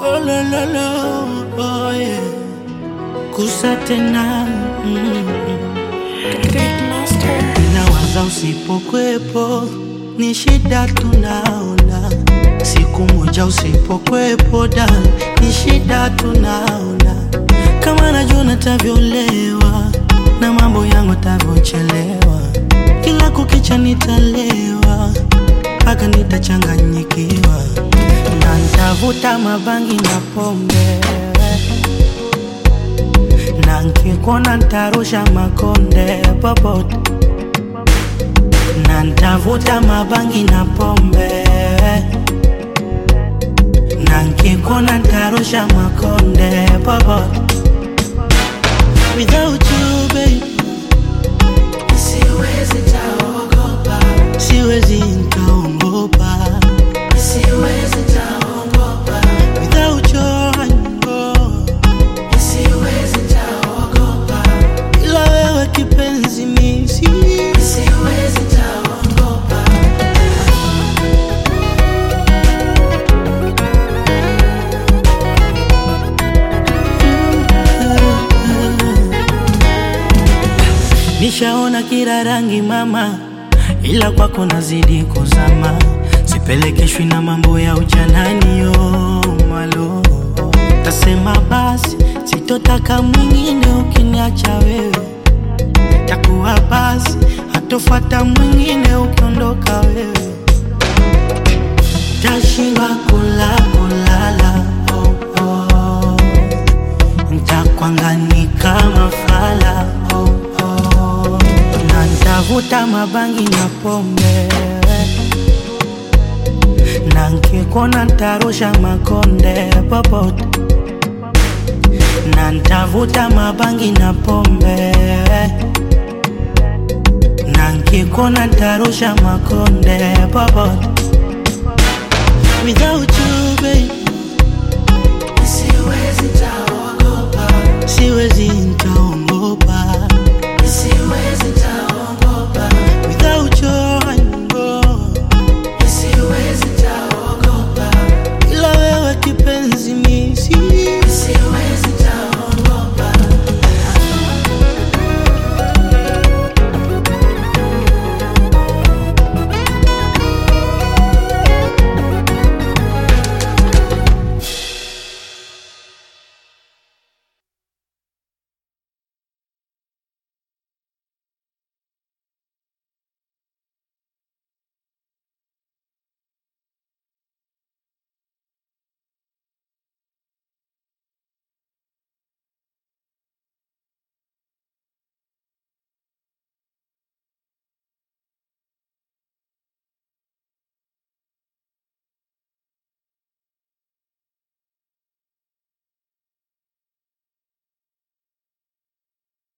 Oh la la la, oh yeah. Kusa tena mm. Nawaza usipokwepo ni shida tunaona, siku moja usipokwepo da ni shida tunaona, kama najua natavyolewa na mambo yangu tavyochelewa, kila kukicha nitalewa mpaka nitachanganyikiwa na ntavuta mabangi na pombe na nkikona ntarusha makonde popote na ntavuta mabangi na pombe na nkikona ntarusha makonde popote without you baby Siwezi taogopa, siwezi nkaongopa siwezi taogopa, without your love. siwezi taogopa, ila wewe kipenzi misi siwezi taogopa. nishaona kila rangi mama, ila kwako nazidi kuzama, sipelekeshwi na mambo ya ujanani yo malo. Tasema basi sitotaka mwingine ukiniacha wewe, takuwa basi hatofata mwingine ukiondoka wewe, tashindwa kula kulala oh, oh. Ntakwangani kama fala oh, oh. Na ntavuta mabangi na pombe na nkikona ntarusha makonde popote na ntavuta mabangi na pombe na nkikona ntarusha makonde popote